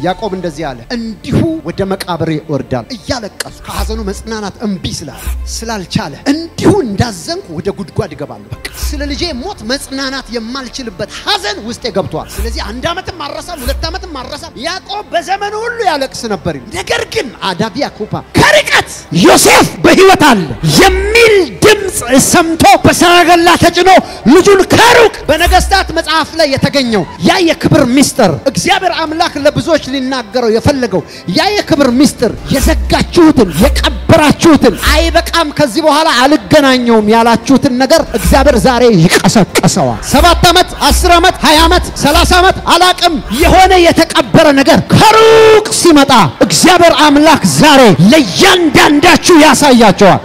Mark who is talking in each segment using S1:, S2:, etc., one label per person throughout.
S1: ያዕቆብ እንደዚህ አለ፣ እንዲሁ ወደ መቃብሬ እወርዳለሁ እያለቀሱ ከሐዘኑ መጽናናት እምቢ ስላለ ስላልቻለ እንዲሁ እንዳዘንኩ ወደ ጉድጓድ እገባለሁ። በቃ ስለ ልጄ ሞት መጽናናት የማልችልበት ሐዘን ውስጤ ገብቷል። ስለዚህ አንድ ዓመትም አረሳም፣ ሁለት ዓመትም አረሳም። ያዕቆብ በዘመኑ ሁሉ ያለቅስ ነበር። ነገር ግን አዳቪያ ኩፓ ከርቀት ዮሴፍ በሕይወት አለ የሚል ድምፅ ሰምቶ በሰረገላ ተጭኖ ልጁን ከሩቅ በነገስታት መጽሐፍ ላይ የተገኘው ያ የክብር ሚስጥር እግዚአብሔር አምላክ ለብዙዎች ሊናገረው የፈለገው ያ የክብር ሚስጥር የዘጋችሁትን የቀበራችሁትን አይበቃም ከዚህ በኋላ አልገናኘውም ያላችሁትን ነገር እግዚአብሔር ዛሬ ይቀሰቀሰዋል። ሰባት ዓመት፣ አስር ዓመት፣ ሀያ ዓመት፣ ሰላሳ ዓመት አላቅም የሆነ የተቀበረ ነገር ከሩቅ ሲመጣ እግዚአብሔር አምላክ ዛሬ ለእያንዳንዳችሁ ያሳያቸዋል።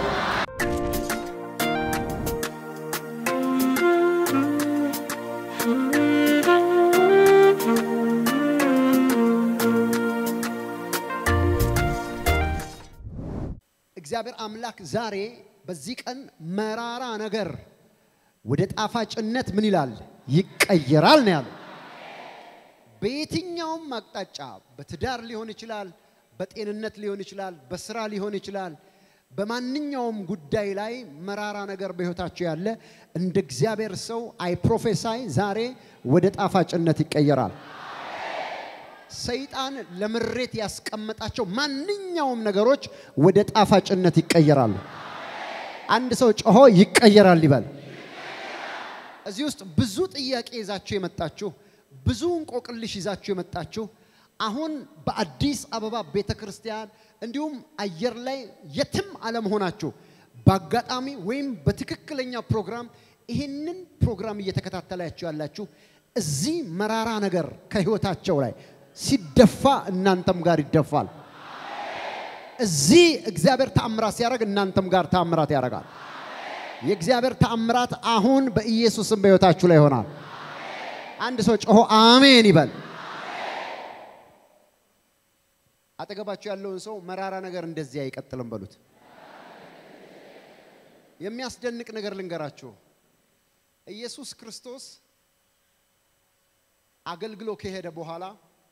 S1: እግዚአብሔር አምላክ ዛሬ በዚህ ቀን መራራ ነገር ወደ ጣፋጭነት ምን ይላል ይቀየራል ነው ያለው። በየትኛውም አቅጣጫ በትዳር ሊሆን ይችላል፣ በጤንነት ሊሆን ይችላል፣ በስራ ሊሆን ይችላል። በማንኛውም ጉዳይ ላይ መራራ ነገር በሕይወታቸው ያለ እንደ እግዚአብሔር ሰው አይ ፕሮፌሳይ ዛሬ ወደ ጣፋጭነት ይቀየራል። ሰይጣን ለምሬት ያስቀመጣቸው ማንኛውም ነገሮች ወደ ጣፋጭነት ይቀየራሉ። አንድ ሰው ጮሆ ይቀየራል ይበል። እዚህ ውስጥ ብዙ ጥያቄ ይዛችሁ የመጣችሁ ብዙ እንቆቅልሽ ይዛችሁ የመጣችሁ አሁን በአዲስ አበባ ቤተ ክርስቲያን እንዲሁም አየር ላይ የትም አለመሆናችሁ በአጋጣሚ ወይም በትክክለኛ ፕሮግራም ይህንን ፕሮግራም እየተከታተላችሁ ያላችሁ እዚህ መራራ ነገር ከህይወታቸው ላይ ሲደፋ እናንተም ጋር ይደፋል። እዚህ እግዚአብሔር ተአምራት ሲያደርግ እናንተም ጋር ተአምራት ያደርጋል። የእግዚአብሔር ተአምራት አሁን በኢየሱስም በሕይወታችሁ ላይ ይሆናል። አንድ ሰው ጮሆ አሜን ይበል። አጠገባችሁ ያለውን ሰው መራራ ነገር እንደዚህ አይቀጥልም በሉት። የሚያስደንቅ ነገር ልንገራችሁ። ኢየሱስ ክርስቶስ አገልግሎ ከሄደ በኋላ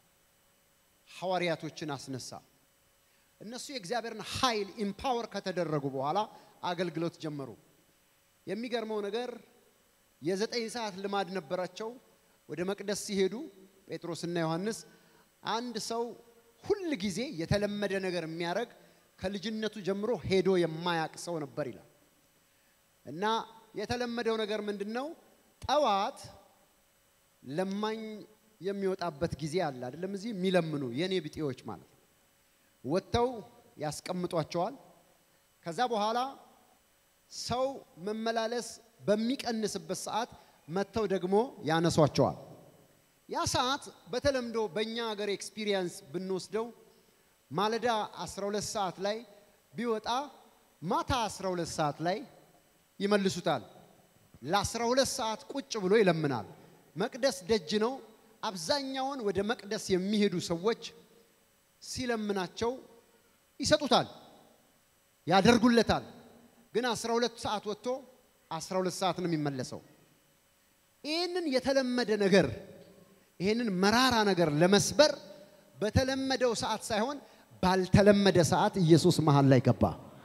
S1: ሐዋርያቶችን አስነሳ። እነሱ የእግዚአብሔርን ኃይል ኢምፓወር ከተደረጉ በኋላ አገልግሎት ጀመሩ። የሚገርመው ነገር የዘጠኝ ሰዓት ልማድ ነበራቸው። ወደ መቅደስ ሲሄዱ ጴጥሮስና ዮሐንስ አንድ ሰው ሁል ጊዜ የተለመደ ነገር የሚያደርግ ከልጅነቱ ጀምሮ ሄዶ የማያቅ ሰው ነበር ይላል እና የተለመደው ነገር ምንድን ነው? ጠዋት ለማኝ የሚወጣበት ጊዜ አለ አይደለም? እዚህ የሚለምኑ የኔ ቢጤዎች ማለት ነው። ወጥተው ያስቀምጧቸዋል። ከዛ በኋላ ሰው መመላለስ በሚቀንስበት ሰዓት መጥተው ደግሞ ያነሷቸዋል። ያ ሰዓት በተለምዶ በእኛ ሀገር ኤክስፒሪየንስ ብንወስደው ማለዳ 12 ሰዓት ላይ ቢወጣ ማታ 12 ሰዓት ላይ ይመልሱታል። ለ12 ሰዓት ቁጭ ብሎ ይለምናል። መቅደስ ደጅ ነው። አብዛኛውን ወደ መቅደስ የሚሄዱ ሰዎች ሲለምናቸው ይሰጡታል፣ ያደርጉለታል። ግን 12 ሰዓት ወጥቶ 12 ሰዓት ነው የሚመለሰው። ይህንን የተለመደ ነገር ይህንን መራራ ነገር ለመስበር በተለመደው ሰዓት ሳይሆን ባልተለመደ ሰዓት ኢየሱስ መሃል ላይ ገባ።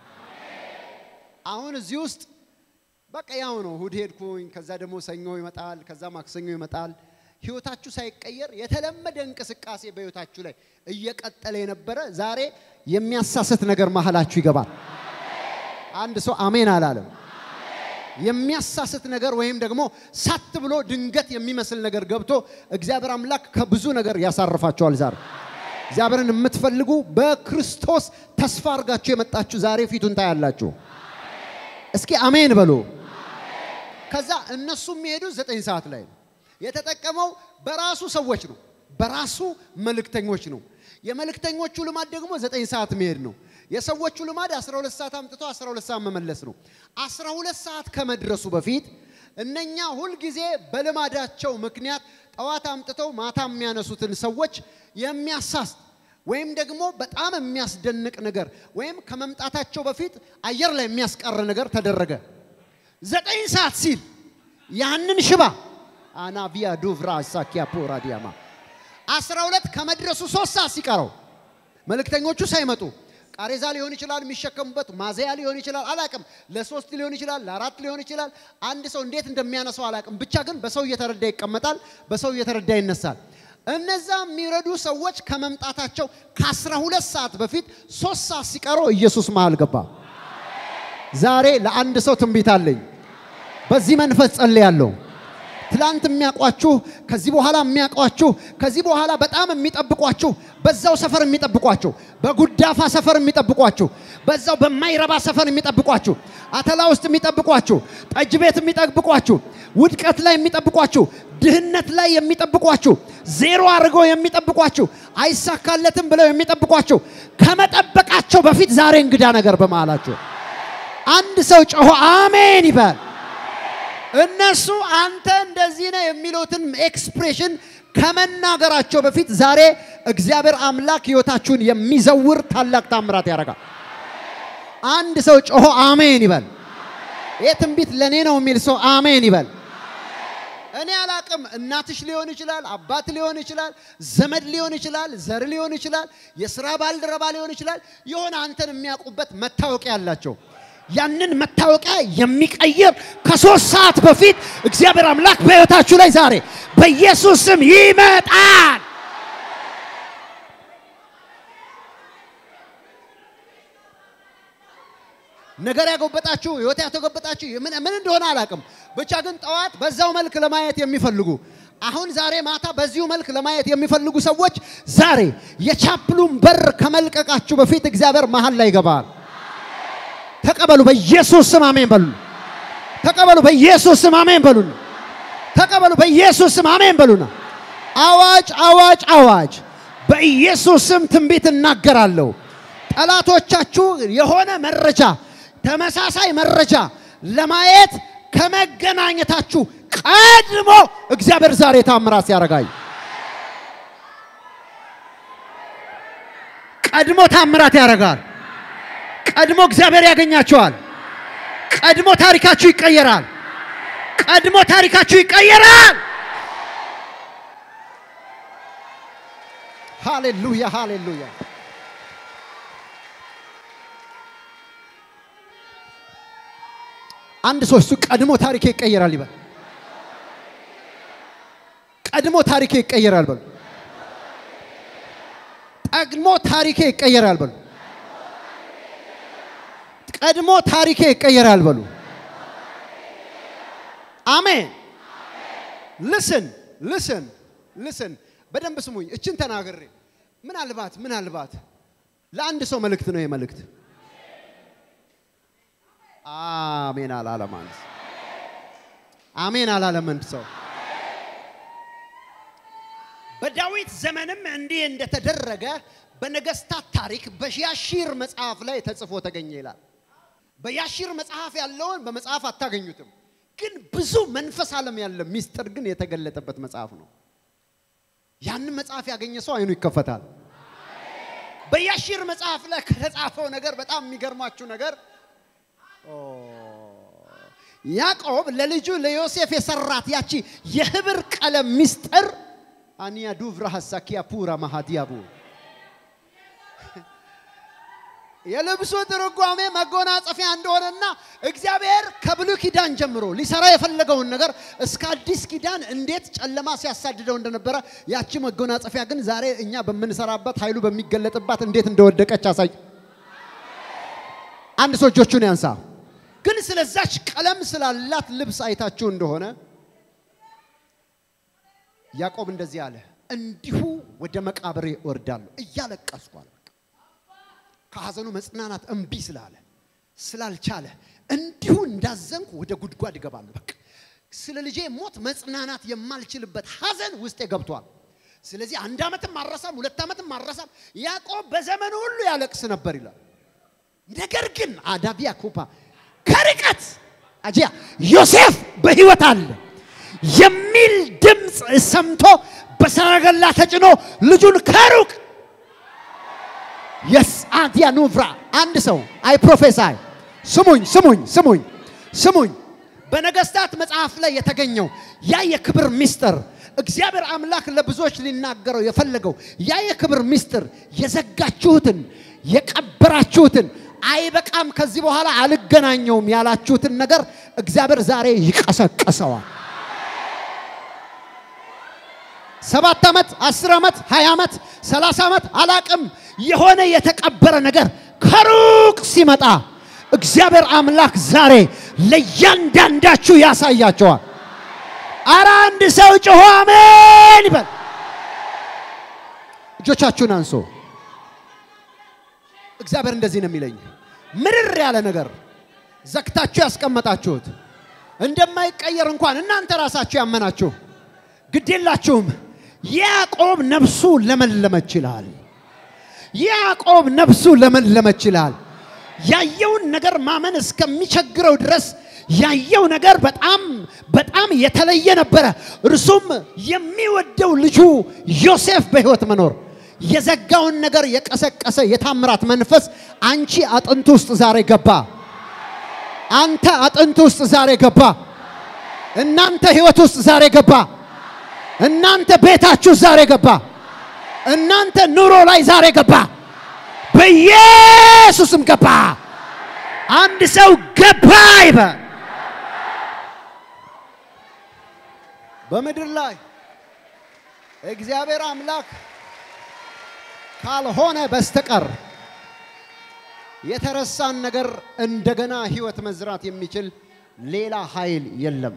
S1: አሁን እዚህ ውስጥ በቃ ያው ነው። እሑድ ሄድኩኝ፣ ከዛ ደግሞ ሰኞ ይመጣል፣ ከዛ ማክሰኞ ይመጣል። ህይወታችሁ ሳይቀየር የተለመደ እንቅስቃሴ በህይወታችሁ ላይ እየቀጠለ የነበረ ዛሬ የሚያሳስት ነገር መሃላችሁ ይገባል። አንድ ሰው አሜን አላለም። የሚያሳስት ነገር ወይም ደግሞ ሳት ብሎ ድንገት የሚመስል ነገር ገብቶ እግዚአብሔር አምላክ ከብዙ ነገር ያሳርፋቸዋል። ዛሬ እግዚአብሔርን የምትፈልጉ በክርስቶስ ተስፋ አድርጋችሁ የመጣችሁ ዛሬ ፊቱን ታያላችሁ። እስኪ አሜን በሉ። ከዛ እነሱ የሚሄዱት ዘጠኝ ሰዓት ላይ ነው። የተጠቀመው በራሱ ሰዎች ነው፣ በራሱ መልእክተኞች ነው። የመልእክተኞቹ ልማድ ደግሞ ዘጠኝ ሰዓት መሄድ ነው። የሰዎቹ ልማድ 12 ሰዓት አምጥቶ 12 ሰዓት መመለስ ነው። 12 ሰዓት ከመድረሱ በፊት እነኛ ሁልጊዜ በልማዳቸው ምክንያት ጠዋት አምጥተው ማታ የሚያነሱትን ሰዎች የሚያሳስት ወይም ደግሞ በጣም የሚያስደንቅ ነገር ወይም ከመምጣታቸው በፊት አየር ላይ የሚያስቀር ነገር ተደረገ። ዘጠኝ ሰዓት ሲል ያንን ሽባ አናቪያ ዱቭራ ሳኪያ ፖራ ዲያማ አስራ ሁለት ከመድረሱ ሶስት ሰዓት ሲቀረው መልእክተኞቹ ሳይመጡ ቃሬዛ ሊሆን ይችላል የሚሸከሙበት ማዘያ ሊሆን ይችላል አላቅም ለሶስት ሊሆን ይችላል ለአራት ሊሆን ይችላል አንድ ሰው እንዴት እንደሚያነሳው አላቅም ብቻ ግን በሰው እየተረዳ ይቀመጣል በሰው እየተረዳ ይነሳል እነዛ የሚረዱ ሰዎች ከመምጣታቸው ከአስራ ሁለት ሰዓት በፊት ሶስት ሰዓት ሲቀረው ኢየሱስ መሃል ገባ ዛሬ ለአንድ ሰው ትንቢት አለኝ በዚህ መንፈስ ጸልያለሁ ትላንት የሚያውቋችሁ ከዚህ በኋላ የሚያውቋችሁ ከዚህ በኋላ በጣም የሚጠብቋችሁ በዛው ሰፈር የሚጠብቋችሁ በጉዳፋ ሰፈር የሚጠብቋችሁ በዛው በማይረባ ሰፈር የሚጠብቋችሁ አተላ ውስጥ የሚጠብቋችሁ ጠጅ ቤት የሚጠብቋችሁ ውድቀት ላይ የሚጠብቋችሁ ድህነት ላይ የሚጠብቋችሁ ዜሮ አድርገው የሚጠብቋችሁ አይሳካለትም ብለው የሚጠብቋችሁ ከመጠበቃቸው በፊት ዛሬ እንግዳ ነገር በመሃላችሁ አንድ ሰው ጮሆ አሜን ይበል። እነሱ አንተ እንደዚህ ነህ የሚሉትን ኤክስፕሬሽን ከመናገራቸው በፊት ዛሬ እግዚአብሔር አምላክ ሕይወታችሁን የሚዘውር ታላቅ ታምራት ያደርጋል። አንድ ሰው ጮሆ አሜን ይበል። ይህ ትንቢት ለእኔ ነው የሚል ሰው አሜን ይበል። እኔ አላቅም። እናትሽ ሊሆን ይችላል፣ አባት ሊሆን ይችላል፣ ዘመድ ሊሆን ይችላል፣ ዘር ሊሆን ይችላል፣ የስራ ባልደረባ ሊሆን ይችላል። የሆነ አንተን የሚያውቁበት መታወቂያ ያላቸው ያንን መታወቂያ የሚቀይር ከሶስት ሰዓት በፊት እግዚአብሔር አምላክ በሕይወታችሁ ላይ ዛሬ በኢየሱስ ስም ይመጣል። ነገር ያጎበጣችሁ ህይወት ያተጎበጣችሁ ምን ምን እንደሆነ አላውቅም። ብቻ ግን ጠዋት በዛው መልክ ለማየት የሚፈልጉ አሁን ዛሬ ማታ በዚሁ መልክ ለማየት የሚፈልጉ ሰዎች ዛሬ የቻፕሉን በር ከመልቀቃችሁ በፊት እግዚአብሔር መሀል ላይ ይገባል። ተቀበሉ በኢየሱስ ስም አሜን በሉ። ተቀበሉ በኢየሱስ ስም አሜን በሉና ተቀበሉ በኢየሱስ ስም አሜን በሉና። አዋጅ አዋጅ አዋጅ! በኢየሱስ ስም ትንቢት እናገራለሁ። ጠላቶቻችሁ የሆነ መረጃ ተመሳሳይ መረጃ ለማየት ከመገናኘታችሁ ቀድሞ እግዚአብሔር ዛሬ ታምራት ሲያረጋይ ቀድሞ ታምራት ያደርጋል። ቀድሞ እግዚአብሔር ያገኛቸዋል። ቀድሞ ታሪካችሁ ይቀየራል። ቀድሞ ታሪካችሁ ይቀየራል። ሃሌሉያ ሃሌሉያ። አንድ ሰው እሱ ቀድሞ ታሪኬ ይቀየራል ይበል። ቀድሞ ታሪኬ ይቀየራል በሉ። ቀድሞ ታሪኬ ይቀየራል በሉ። ቀድሞ ታሪኬ ይቀየራል በሉ። አሜን። ልስን ልስን ልስን፣ በደንብ ስሙኝ። እችን ተናግሬ ምናልባት ምናልባት ለአንድ ሰው መልእክት ነው የመልእክት አሜን አላለም አንድ ሰው። አሜን አላለም አንድ ሰው። በዳዊት ዘመንም እንዲህ እንደተደረገ በነገስታት ታሪክ በያሺር መጽሐፍ ላይ ተጽፎ ተገኘ ይላል። በያሺር መጽሐፍ ያለውን በመጽሐፍ አታገኙትም፣ ግን ብዙ መንፈስ ዓለም ያለ ሚስጥር ግን የተገለጠበት መጽሐፍ ነው። ያንን መጽሐፍ ያገኘ ሰው አይኑ ይከፈታል። በያሺር መጽሐፍ ላይ ከተጻፈው ነገር በጣም የሚገርማችሁ ነገር ያዕቆብ ለልጁ ለዮሴፍ የሰራት ያቺ የህብር ቀለም ሚስጥር አኒያ ዱቭራ ሀሳኪያ ፑራ ማሃዲያቡ የልብሱ ትርጓሜ መጎናጸፊያ እንደሆነና እግዚአብሔር ከብሉይ ኪዳን ጀምሮ ሊሰራ የፈለገውን ነገር እስከ አዲስ ኪዳን እንዴት ጨለማ ሲያሳድደው እንደነበረ ያቺ መጎናጸፊያ ግን ዛሬ እኛ በምንሰራበት ኃይሉ በሚገለጥባት እንዴት እንደወደቀች አሳይ። አንድ ሰው እጆቹን ያንሳ። ግን ስለዛች ቀለም ስላላት ልብስ አይታችሁ እንደሆነ ያዕቆብ እንደዚህ አለ፣ እንዲሁ ወደ መቃብሬ እወርዳለሁ እያለቀስኩ አለ። ከሐዘኑ መጽናናት እምቢ ስላለ ስላልቻለ እንዲሁ እንዳዘንኩ ወደ ጉድጓድ እገባለሁ። በቃ ስለ ልጄ ሞት መጽናናት የማልችልበት ሐዘን ውስጤ ገብቷል። ስለዚህ አንድ ዓመትም አረሳም፣ ሁለት ዓመትም አረሳም። ያዕቆብ በዘመኑ ሁሉ ያለቅስ ነበር ይላል። ነገር ግን አዳቢያ ኩፓ ከርቀት አጂያ ዮሴፍ በሕይወት አለ የሚል ድምፅ ሰምቶ በሰረገላ ተጭኖ ልጁን ከሩቅ የስአዲያ ኑቭራ አንድ ሰው አይ ፕሮፌሳይ ስሙኝ ስሙኝ ስሙኝ ስሙኝ በነገስታት መጽሐፍ ላይ የተገኘው ያ የክብር ሚስጥር እግዚአብሔር አምላክ ለብዙዎች ሊናገረው የፈለገው ያ የክብር ምስጢር የዘጋችሁትን የቀበራችሁትን አይበቃም፣ ከዚህ በኋላ አልገናኘውም ያላችሁትን ነገር እግዚአብሔር ዛሬ ይቀሰቅሰዋል። ሰባት ዓመት፣ አስር ዓመት፣ ሀያ ዓመት፣ ሰላሳ ዓመት አላቅም የሆነ የተቀበረ ነገር ከሩቅ ሲመጣ እግዚአብሔር አምላክ ዛሬ ለእያንዳንዳችሁ ያሳያቸዋል። አረ አንድ ሰው ጮሆ አሜን ይበል። እጆቻችሁን አንሶ እግዚአብሔር እንደዚህ ነው የሚለኝ፣ ምርር ያለ ነገር ዘግታችሁ ያስቀመጣችሁት እንደማይቀየር እንኳን እናንተ ራሳችሁ ያመናችሁ ግዴላችሁም። ያዕቆብ ነፍሱ ለመለመች ይላል። ያዕቆብ ነፍሱ ለመለመች ይላል። ያየውን ነገር ማመን እስከሚቸግረው ድረስ ያየው ነገር በጣም በጣም የተለየ ነበረ። እርሱም የሚወደው ልጁ ዮሴፍ በሕይወት መኖር የዘጋውን ነገር የቀሰቀሰ የታምራት መንፈስ አንቺ አጥንት ውስጥ ዛሬ ገባ። አንተ አጥንት ውስጥ ዛሬ ገባ። እናንተ ሕይወት ውስጥ ዛሬ ገባ። እናንተ ቤታችሁ ዛሬ ገባ። እናንተ ኑሮ ላይ ዛሬ ገባ። በኢየሱስም ገባ። አንድ ሰው ገባ ይበል። በምድር ላይ እግዚአብሔር አምላክ ካልሆነ በስተቀር የተረሳን ነገር እንደገና ህይወት መዝራት የሚችል ሌላ ኃይል የለም።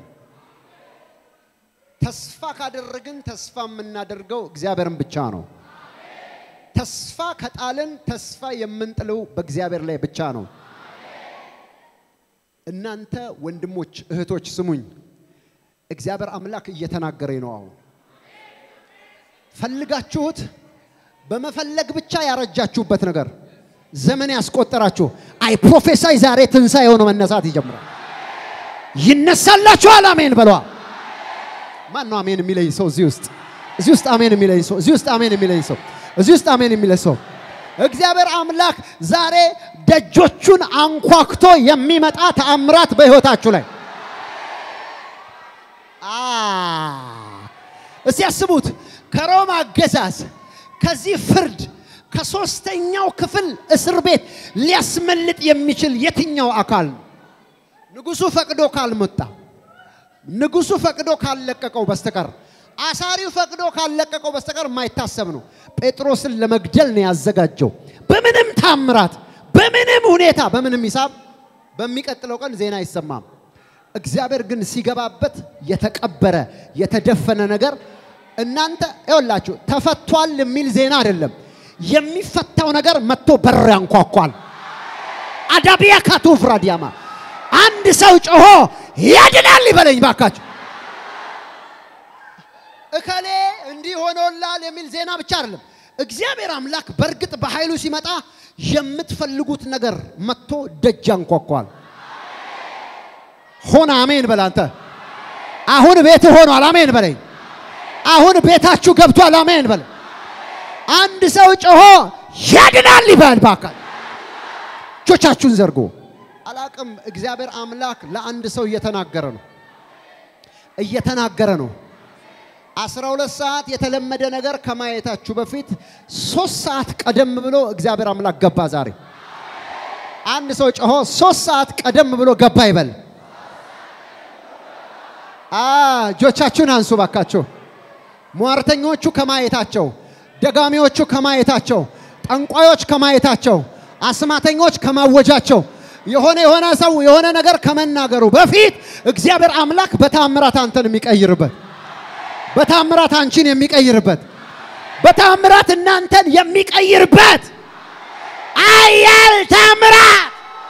S1: ተስፋ ካደረግን ተስፋ የምናደርገው እግዚአብሔርን ብቻ ነው። ተስፋ ከጣልን ተስፋ የምንጥለው በእግዚአብሔር ላይ ብቻ ነው። እናንተ ወንድሞች እህቶች ስሙኝ፣ እግዚአብሔር አምላክ እየተናገረኝ ነው። አሁን ፈልጋችሁት በመፈለግ ብቻ ያረጃችሁበት ነገር ዘመን ያስቆጠራችሁ አይ ፕሮፌሳይ ዛሬ ትንሣኤ የሆነ መነሳት ይጀምራል። ይነሳላችኋል። አሜን በሏ። ማን ነው አሜን የሚለኝ ሰው እዚህ ውስጥ እዚህ ውስጥ አሜን የሚለኝ ሰው እዚህ ውስጥ አሜን የሚለኝ ሰው እዚህ ውስጥ አሜን የሚለኝ ሰው እግዚአብሔር አምላክ ዛሬ ደጆቹን አንኳኩቶ የሚመጣ ተአምራት በሕይወታችሁ ላይ አ እስቲ ያስቡት። ከሮማ አገዛዝ ከዚህ ፍርድ ከሶስተኛው ክፍል እስር ቤት ሊያስመልጥ የሚችል የትኛው አካል ነው? ንጉሱ ፈቅዶ ካልመጣ ንጉሱ ፈቅዶ ካልለቀቀው በስተቀር አሳሪው ፈቅዶ ካልለቀቀው በስተቀር የማይታሰብ ነው። ጴጥሮስን ለመግደል ነው ያዘጋጀው። በምንም ታምራት፣ በምንም ሁኔታ፣ በምንም ሂሳብ በሚቀጥለው ቀን ዜና አይሰማም። እግዚአብሔር ግን ሲገባበት የተቀበረ የተደፈነ ነገር እናንተ ይኸውላችሁ ተፈቷል የሚል ዜና አይደለም። የሚፈታው ነገር መጥቶ በር ያንኳኳል። አዳቢያ ካቱ ፍራዲያማ አንድ ሰው ጮሆ ያድናል ይበለኝ ባካችሁ። እከሌ እንዲህ ሆኖላል የሚል ዜና ብቻ አይደለም። እግዚአብሔር አምላክ በእርግጥ በኃይሉ ሲመጣ የምትፈልጉት ነገር መጥቶ ደጅ ያንኳኳል። ሆነ አሜን በል አንተ። አሁን ቤት ሆኗል። አሜን በለኝ። አሁን ቤታችሁ ገብቷል። አሜን በል። አንድ ሰው ጮሆ ያድናል ይበል ባካችሁ። እጆቻችሁን ዘርጎ አላቅም። እግዚአብሔር አምላክ ለአንድ ሰው እየተናገረ ነው እየተናገረ ነው። አስራ ሁለት ሰዓት የተለመደ ነገር ከማየታችሁ በፊት ሶስት ሰዓት ቀደም ብሎ እግዚአብሔር አምላክ ገባ ዛሬ። አንድ ሰው ጮሆ ሶስት ሰዓት ቀደም ብሎ ገባ ይበል። እጆቻችሁን አንሱ ባካችሁ። ሟርተኞቹ ከማየታቸው፣ ደጋሚዎቹ ከማየታቸው፣ ጠንቋዮች ከማየታቸው፣ አስማተኞች ከማወጃቸው የሆነ የሆነ ሰው የሆነ ነገር ከመናገሩ በፊት እግዚአብሔር አምላክ በታምራት አንተን የሚቀይርበት በታምራት አንቺን የሚቀይርበት በታምራት እናንተን የሚቀይርበት አያል ታምራት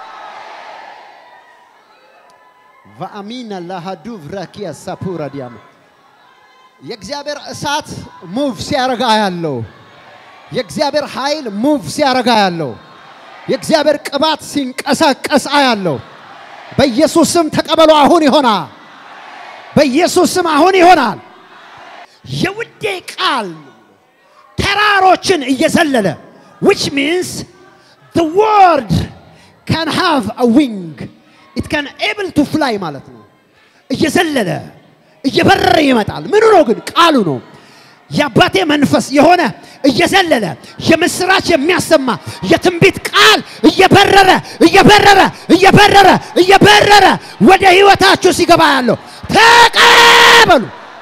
S1: ቫአሚና ላሃዱ vraki ሳፑራ ዲያማ የእግዚአብሔር እሳት ሙቭ ሲያረጋ ያለው የእግዚአብሔር ኃይል ሙቭ ሲያረጋ ያለው የእግዚአብሔር ቅባት ሲንቀሳቀስ አያለው። በኢየሱስ ስም ተቀበሉ። አሁን ይሆናል። በኢየሱስ ስም አሁን ይሆናል። የውዴ ቃል ተራሮችን እየዘለለ which means the word can have a wing it can able to fly ማለት ነው። እየዘለለ እየበረረ ይመጣል። ምኑ ነው ግን? ቃሉ ነው። የአባቴ መንፈስ የሆነ እየዘለለ የምስራች የሚያሰማ የትንቢት ቃል እየበረረ እየበረረ እየበረረ እየበረረ ወደ ህይወታችሁ ሲገባ ያለው ተቀበሉ።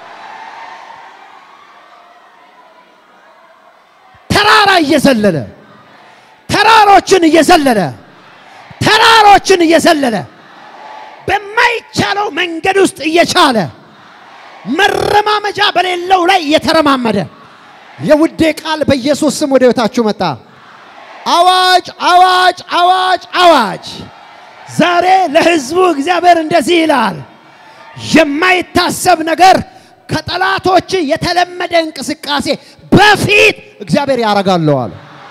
S1: ተራራ እየዘለለ ተራሮችን እየዘለለ ተራሮችን እየዘለለ በማይቻለው መንገድ ውስጥ እየቻለ መረማመጃ በሌለው ላይ እየተረማመደ የውዴ ቃል በኢየሱስ ስም ወደ ህይወታችሁ መጣ። አዋጅ አዋጅ አዋጅ አዋጅ! ዛሬ ለህዝቡ እግዚአብሔር እንደዚህ ይላል፣ የማይታሰብ ነገር ከጠላቶች የተለመደ እንቅስቃሴ በፊት እግዚአብሔር ያደርጋለዋል።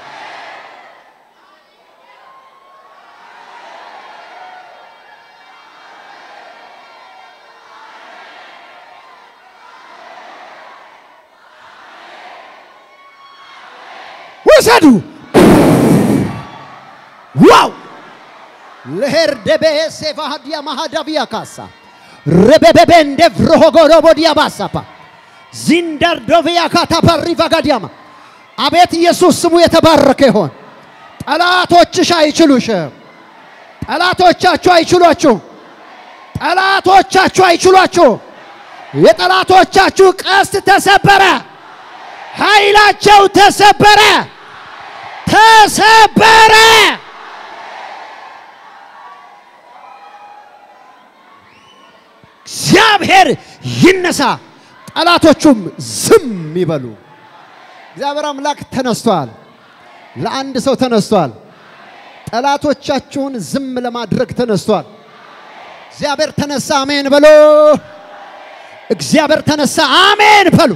S1: ውሰዱ። ዋው ለሄርደቤ ሴቫሃዲያ ማሃዳቢያ ካሳ ረበበቤ እንደ vrሆጎሮቦዲያ ባሳፓ ዚንዳርዶቪያ ካታፓሪ ቫጋዲያማ አቤት ኢየሱስ ስሙ የተባረከ ይሆን። ጠላቶችሽ አይችሉሽም። ጠላቶቻችሁ አይችሏችሁ። ጠላቶቻችሁ አይችሏችሁ። የጠላቶቻችሁ ቀስት ተሰበረ። ኃይላቸው ተሰበረ ተሰበረ። እግዚአብሔር ይነሳ፣ ጠላቶቹም ዝም ይበሉ። እግዚአብሔር አምላክ ተነስቷል። ለአንድ ሰው ተነስቷል። ጠላቶቻችሁን ዝም ለማድረግ ተነስቷል። እግዚአብሔር ተነሳ፣ አሜን በሉ። እግዚአብሔር ተነሳ፣ አሜን በሉ።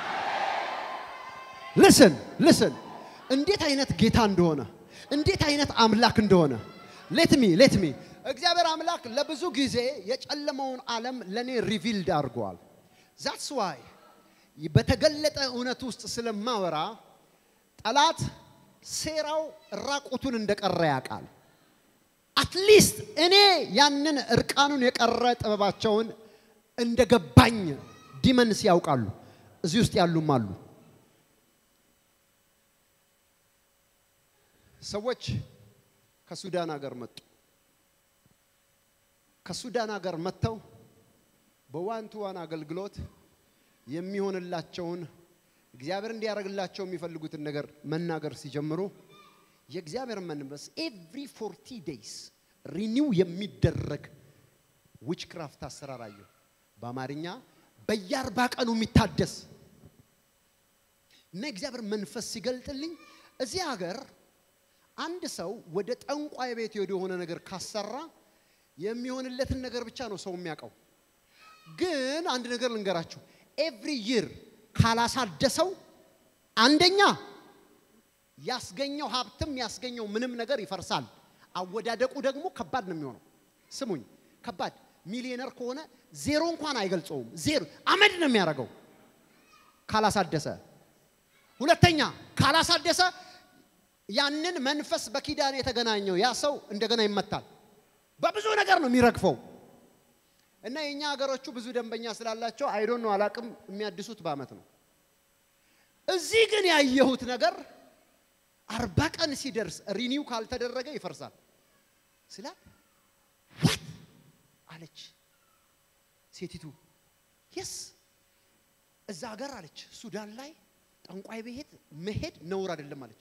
S1: ልስን ልስን እንዴት አይነት ጌታ እንደሆነ እንዴት አይነት አምላክ እንደሆነ ሌትሚ ሌትሚ እግዚአብሔር አምላክ ለብዙ ጊዜ የጨለመውን ዓለም ለእኔ ሪቪልድ አድርገዋል። ዛትስ ዋይ በተገለጠ እውነት ውስጥ ስለማወራ ጠላት ሴራው ራቁቱን እንደቀረ ያውቃል። አትሊስት እኔ ያንን እርቃኑን የቀረ ጥበባቸውን እንደገባኝ ዲመንስ ያውቃሉ። እዚህ ውስጥ ያሉም አሉ። ሰዎች ከሱዳን ሀገር መጡ። ከሱዳን ሀገር መጥተው በዋን ቱ ዋን አገልግሎት የሚሆንላቸውን እግዚአብሔር እንዲያደርግላቸው የሚፈልጉትን ነገር መናገር ሲጀምሩ የእግዚአብሔር መንፈስ ኤቭሪ ፎርቲ ዴይስ ሪኒው የሚደረግ ዊችክራፍት አሰራር አየሁ። በአማርኛ በየአርባ ቀኑ የሚታደስ እና የእግዚአብሔር መንፈስ ሲገልጥልኝ እዚህ ሀገር አንድ ሰው ወደ ጠንቋይ ቤት ሄዶ የሆነ ነገር ካሰራ የሚሆንለትን ነገር ብቻ ነው ሰው የሚያውቀው። ግን አንድ ነገር ልንገራችሁ፣ ኤቭሪ ይር ካላሳደሰው አንደኛ ያስገኘው ሀብትም ያስገኘው ምንም ነገር ይፈርሳል። አወዳደቁ ደግሞ ከባድ ነው የሚሆነው። ስሙኝ፣ ከባድ ሚሊዮነር ከሆነ ዜሮ እንኳን አይገልጸውም። ዜሮ አመድ ነው የሚያደርገው ካላሳደሰ። ሁለተኛ ካላሳደሰ ያንን መንፈስ በኪዳን የተገናኘው ያ ሰው እንደገና ይመታል። በብዙ ነገር ነው የሚረግፈው። እና የኛ ሀገሮቹ ብዙ ደንበኛ ስላላቸው አይዶን ነው አላቅም፣ የሚያድሱት በአመት ነው። እዚህ ግን ያየሁት ነገር አርባ ቀን ሲደርስ ሪኒው ካልተደረገ ይፈርሳል ስላት ዋት አለች ሴቲቱ። የስ እዛ ሀገር አለች ሱዳን ላይ ጠንቋይ ቤት መሄድ ነውር አይደለም አለች።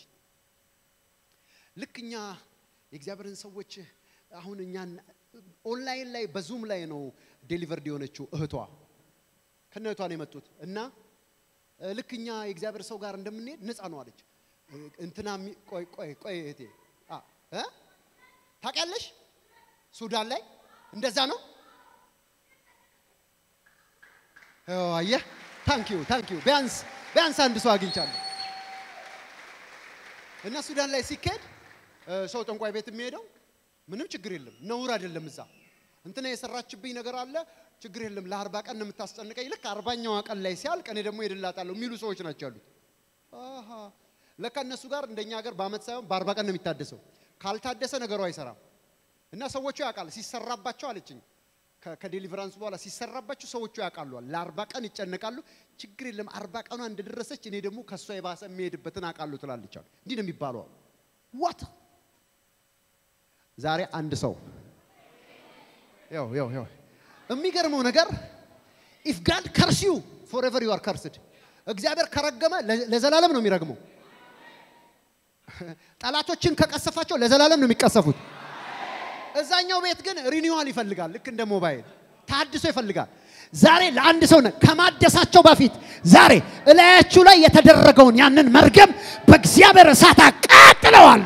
S1: ልክ እኛ የእግዚአብሔርን ሰዎች አሁን እኛን ኦንላይን ላይ በዙም ላይ ነው ዴሊቨርድ የሆነችው እህቷ ከነ እህቷ ነው የመጡት እና ልክ እኛ የእግዚአብሔር ሰው ጋር እንደምንሄድ ነፃ ነው አለች። እንትና ቆይ ቆይ ቆይ እህቴ እ ታውቂያለሽ ሱዳን ላይ እንደዛ ነው። አየህ፣ ታንኪዩ ታንኪዩ። ቢያንስ ቢያንስ አንድ ሰው አግኝቻለሁ። እና ሱዳን ላይ ሲካሄድ ሰው ጠንቋይ ቤት የሚሄደው ምንም ችግር የለም፣ ነውር አይደለም። እዛ እንትና የሰራችብኝ ነገር አለ፣ ችግር የለም፣ ለአርባ ቀን ነው የምታስጨንቀኝ። ልክ አርባኛዋ ቀን ላይ ሲያልቅ እኔ ደግሞ ሄድላታለሁ የሚሉ ሰዎች ናቸው ያሉት። አሃ ለካ እነሱ ጋር እንደኛ ሀገር በአመት ሳይሆን በአርባ ቀን ነው የሚታደሰው። ካልታደሰ ነገሩ አይሰራም። እና ሰዎቹ ያውቃል ሲሰራባቸው አለችኝ። ከ- ከዴሊቨራንስ በኋላ ሲሰራባቸው ሰዎቹ ያውቃሉዋል። ለአርባ ቀን ይጨነቃሉ። ችግር የለም አርባ ቀኗ እንደደረሰች እኔ ደግሞ ከእሷ የባሰ የሚሄድበትን አውቃለሁ ትላለች አሉ። እንዲህ ነው የሚባለው። ዋት ዛሬ አንድ ሰው ያው ያው ያው የሚገርመው ነገር ኢፍ ጋድ ከርስ ዩ ፎሬቨር ዩ አር ከርስድ እግዚአብሔር ከረገመ ለ- ለዘላለም ነው የሚረግመው። ጠላቶችን ከቀሰፋቸው ለዘላለም ነው የሚቀሰፉት። እዛኛው ቤት ግን ሪኒዋል ይፈልጋል። ልክ እንደ ሞባይል ታድሶ ይፈልጋል። ዛሬ ለአንድ ሰው ነ- ከማደሳቸው በፊት ዛሬ እላያችሁ ላይ የተደረገውን ያንን መርገም በእግዚአብሔር እሳት አቃጥለዋለሁ።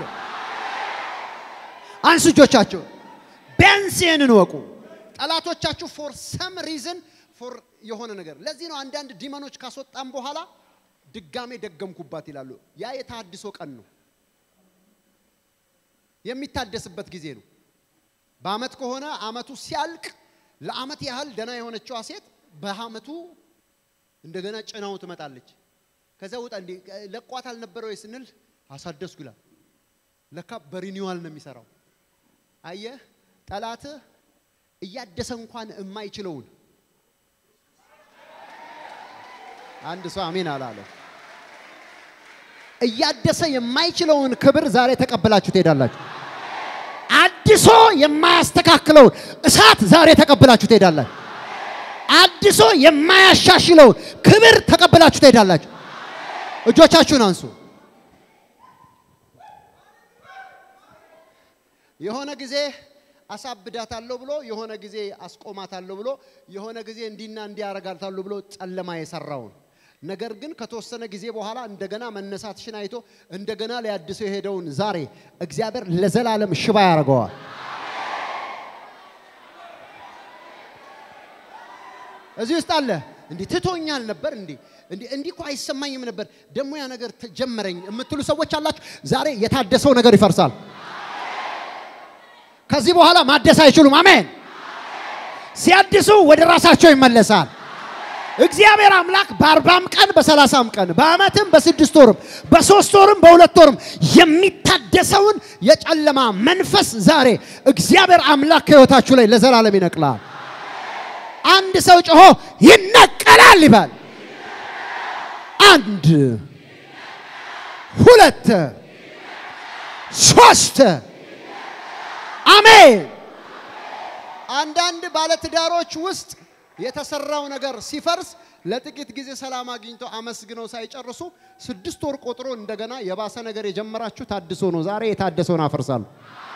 S1: አንሱ እጆቻቸው። ቢያንስ ይህንን ወቁ። ጠላቶቻችሁ ፎር ሰም ሪዝን ፎር የሆነ ነገር ለዚህ ነው አንዳንድ ዲመኖች ካስወጣም በኋላ ድጋሜ ደገምኩባት ይላሉ። ያ የታድሶ ቀን ነው፣ የሚታደስበት ጊዜ ነው። በአመት ከሆነ አመቱ ሲያልቅ ለአመት ያህል ደና የሆነችዋ ሴት በአመቱ እንደገና ጭናው ትመጣለች። ከዛ ውጣ እንዴ ለቋት አልነበረ ወይ ስንል አሳደስኩ ይላል። ለካ በሪኒዋል ነው የሚሰራው። አየህ ጠላትህ እያደሰ እንኳን የማይችለውን አንድ ሰው አሜን አላለ። እያደሰ የማይችለውን ክብር ዛሬ ተቀብላችሁ ትሄዳላችሁ። አድሶ የማያስተካክለውን እሳት ዛሬ ተቀብላችሁ ትሄዳላችሁ። አድሶ የማያሻሽለውን ክብር ተቀብላችሁ ትሄዳላችሁ። እጆቻችሁን አንሱ። የሆነ ጊዜ አሳብዳታለሁ ብሎ የሆነ ጊዜ አስቆማታለሁ ብሎ የሆነ ጊዜ እንዲና እንዲያረጋታለሁ ብሎ ጨለማ የሰራውን ነገር ግን ከተወሰነ ጊዜ በኋላ እንደገና መነሳትሽን አይቶ እንደገና ሊያድሰው የሄደውን ዛሬ እግዚአብሔር ለዘላለም ሽባ ያደርገዋል። እዚህ ውስጥ አለ እንዲህ ትቶኛል ነበር እንዲህ እንዲህ እንዲህ እኮ አይሰማኝም ነበር ደግሞ ያ ነገር ተጀመረኝ የምትሉ ሰዎች አላችሁ። ዛሬ የታደሰው ነገር ይፈርሳል። ከዚህ በኋላ ማደስ አይችሉም። አሜን። ሲያድሱ ወደ ራሳቸው ይመለሳል። እግዚአብሔር አምላክ በአርባም ቀን በሰላሳም ቀን በአመትም በስድስት ወርም በሶስት ወርም በሁለት ወርም የሚታደሰውን የጨለማ መንፈስ ዛሬ እግዚአብሔር አምላክ ከህይወታችሁ ላይ ለዘላለም ይነቅላል። አንድ ሰው ጮሆ ይነቀላል ይባል። አንድ ሁለት ሶስት አሜን። አንዳንድ ባለትዳሮች ውስጥ የተሰራው ነገር ሲፈርስ ለጥቂት ጊዜ ሰላም አግኝተው አመስግነው ሳይጨርሱ ስድስት ወር ቆጥሮ እንደገና የባሰ ነገር የጀመራችሁ ታድሶ ነው። ዛሬ የታደሰውን አፈርሳለሁ።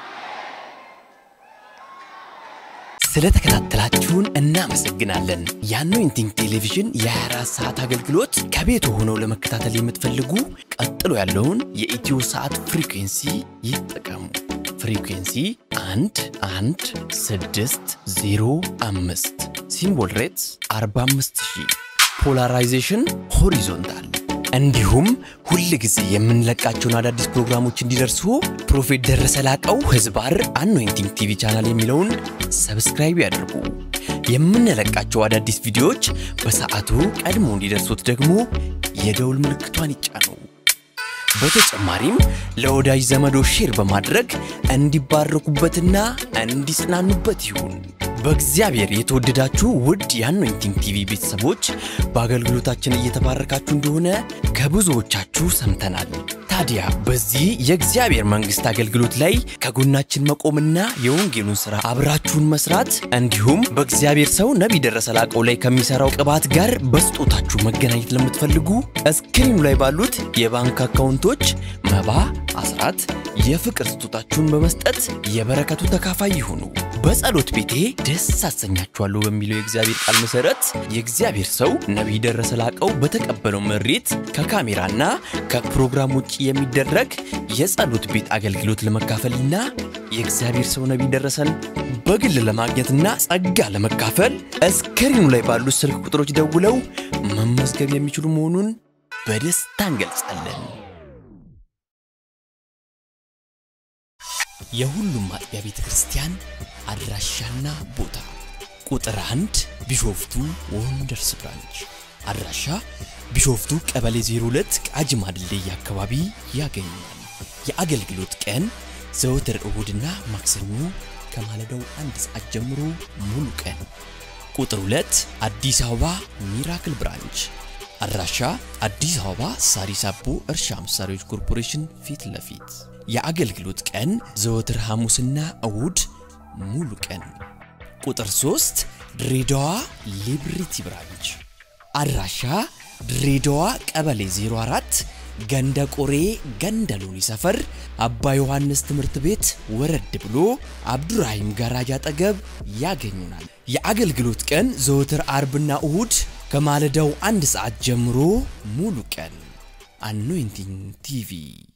S2: ስለተከታተላችሁን እናመሰግናለን። የአኖይንቲንግ ቴሌቪዥን የ24 ሰዓት አገልግሎት ከቤቱ ሆነው ለመከታተል የምትፈልጉ ቀጥሎ ያለውን የኢትዮ ሰዓት ፍሪኩንሲ ይጠቀሙ። ፍሪኩንሲ 1 1 6 0 5 ሲምቦል ሬትስ 45000 ፖላራይዜሽን ሆሪዞንታል እንዲሁም ሁል ጊዜ የምንለቃቸውን አዳዲስ ፕሮግራሞች እንዲደርሱ ፕሮፌት ደረሰ ላቀው ህዝባር አኖይንቲንግ ቲቪ ቻናል የሚለውን ሰብስክራይብ ያድርጉ። የምንለቃቸው አዳዲስ ቪዲዮዎች በሰዓቱ ቀድሞ እንዲደርሱት ደግሞ የደውል ምልክቷን ይጫኑ። በተጨማሪም ለወዳጅ ዘመዶ ሼር በማድረግ እንዲባረኩበትና እንዲጽናኑበት ይሁን። በእግዚአብሔር የተወደዳችሁ ውድ የአኖይንቲንግ ቲቪ ቤተሰቦች በአገልግሎታችን እየተባረካችሁ እንደሆነ ከብዙዎቻችሁ ሰምተናል። ታዲያ በዚህ የእግዚአብሔር መንግሥት አገልግሎት ላይ ከጎናችን መቆምና የወንጌሉን ሥራ አብራችሁን መስራት እንዲሁም በእግዚአብሔር ሰው ነቢይ ደረሰ ላቀው ላይ ከሚሠራው ቅባት ጋር በስጦታችሁ መገናኘት ለምትፈልጉ እስክሪኑ ላይ ባሉት የባንክ አካውንቶች መባ፣ አስራት፣ የፍቅር ስጦታችሁን በመስጠት የበረከቱ ተካፋይ ይሁኑ። በጸሎት ቤቴ ደስ አሰኛችኋለሁ በሚለው የእግዚአብሔር ቃል መሰረት የእግዚአብሔር ሰው ነቢይ ደረሰ ላቀው በተቀበለው መሬት ከካሜራና ከፕሮግራም ውጭ የሚደረግ የጸሎት ቤት አገልግሎት ለመካፈልና የእግዚአብሔር ሰው ነቢይ ደረሰን በግል ለማግኘትና ጸጋ ለመካፈል እስክሪኑ ላይ ባሉት ስልክ ቁጥሮች ደውለው መመዝገብ የሚችሉ መሆኑን በደስታ እንገልጻለን። የሁሉም አጥቢያ ቤተ ክርስቲያን አድራሻና ቦታ ቁጥር አንድ ቢሾፍቱ ወንደርስ ብራንች አድራሻ ቢሾፍቱ ቀበሌ 02 ቃጂማ ድልድይ አካባቢ ያገኛል። የአገልግሎት ቀን ዘወትር እሁድና ማክሰኞ ከማለዳው አንድ ሰዓት ጀምሮ ሙሉ ቀን። ቁጥር 2 አዲስ አበባ ሚራክል ብራንች አድራሻ አዲስ አበባ ሳሪስ አቦ እርሻ መሳሪያዎች ኮርፖሬሽን ፊት ለፊት የአገልግሎት ቀን ዘወትር ሐሙስና እሁድ ሙሉ ቀን። ቁጥር 3 ድሬዳዋ ሊብሪቲ ብራንች አድራሻ ድሬዳዋ ቀበሌ 04 ገንደ ቆሬ ገንደ ሎኒ ሰፈር አባ ዮሐንስ ትምህርት ቤት ወረድ ብሎ አብዱራሂም ጋራጅ አጠገብ ያገኙናል። የአገልግሎት ቀን ዘወትር አርብና እሁድ ከማለዳው አንድ ሰዓት ጀምሮ ሙሉ ቀን። አኖይንቲንግ ቲቪ